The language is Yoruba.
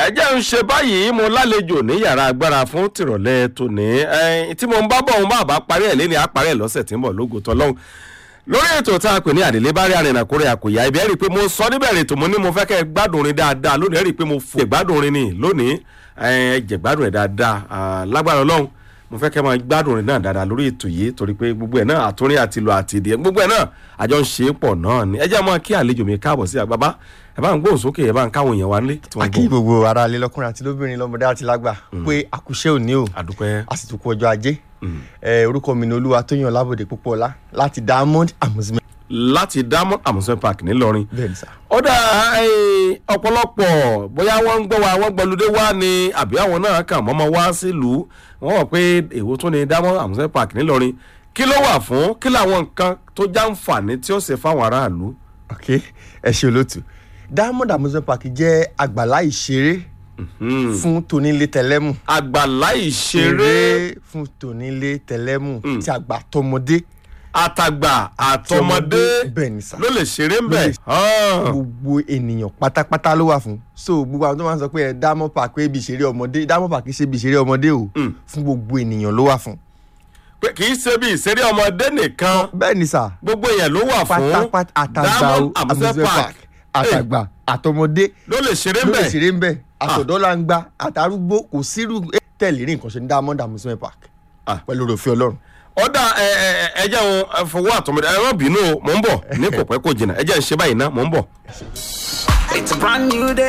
ẹ jẹ́ ń ṣe báyìí mo lálejò ní yàrá agbára fún tìrọ̀lẹ́ tòní ẹ̀ẹ́n tí mo ń bá bọ̀ òun bá bá parí ẹ̀ lé ní àparí ẹ̀ lọ́sẹ̀ tí ń bọ̀ lógo tọ́lọ́hún lórí ètò tá a pè ní àdìlé bá rí àrìnà kórè àkòyà ibi ẹ rí i pé mo sọ níbẹ̀rẹ̀ ètò mo ní mo fẹ́ kẹ́ ẹ gbádùn orin dáadáa lónìí ẹ rí i pé mo fò gbádùn orin ni lónìí ẹ jẹ gbádùn ẹ dáadáa lágbára ọlọ́run mo fẹ́ kẹ́ máa gbádùn orin náà dáadáa lórí ètò yìí torí pé gbogbo ẹ̀ náà àtúrin àti ìlú àti ìdí gbogbo ẹ̀ náà àjọ ń ṣe é pọ̀ náà ni ẹ jẹ́ mọ́ kí àlejò mi káàbọ̀ sí àgbàbá ẹ bá ń gbóhùn sókè ẹ bá ń káwọn èèyàn wá nílé tí wọ́n akí gbọ́ gbogbo ara alẹ́ lọ́kùnrin àti lóbìnrin lọ́mọdé àti lágbà pé àkùṣe òní o àdúpẹ́ àsìkò ọjọ́ ajé ẹ orúkọ mi ni olúwa tó yàn lábòde púpọ̀ ọlá láti diamond amusement láti diamond amusement park ńìlọrin bẹ́ẹ̀ ni sà. ọ̀dà eh, ọ̀pọ̀lọpọ̀ bóyá wọ́n ń gbọ́ wa wọ́n gbọ́lódé wá ni àbí àwọn náà kàn mọ́mọ́ wá sílùú wọ́n wọ̀ pé èwo tún ni diamond amusement park ńìlọrin kí ló wà fún kí làwọn nǹkan tó jàǹfààní tí ó ṣe fáwọn aráàlú. ok ẹ ṣe olóòtú diamond amusement park jẹ́ àgbàlá ìṣeré fún tonílé tẹlẹ́mù àgbàlá ìṣeré fún tonílé tẹlẹ́mù tí àgbà tọmọdé àtàgbà àtọmọdé bẹ́ẹ̀ ni sà ló lè ṣeré ń Ló bẹ̀. lè gbogbo ènìyàn pátápátá ló wà fún so gbogbo àwọn tó máa ń sọ pé ẹ diamond park pé ibi ìṣeré ọmọdé diamond park ṣe ibi ìṣeré ọmọdé o fún gbogbo ènìyàn ló wà fún. pé kì í ṣe bí ìṣeré ọmọdé nìkan bẹ́ẹ̀ ni sà gbogbo èèyàn ló wà fún pátápátá àtàgbà diamond o amusement park àtàgbà àtọmọdé ló lè ṣeré ń ló lè bẹ̀. ṣeré ń bẹ̀ àtọ̀dọ́ la ń gbà àtàrúgbó kò sírú tẹ̀lé rí nǹkan ṣe ní diamond amusement park Ah. pẹ̀lú òfin ọlọ́run. ọ̀dà ẹ ẹ ẹ ẹ jẹ́ òun fọwọ́ àtọmọdé ẹ má bínú o mò ń bọ̀ ní kò pẹ́ kò jìnnà ẹ jẹ́ ń ṣe báyìí ná mò ń bọ̀. It's a brand new day.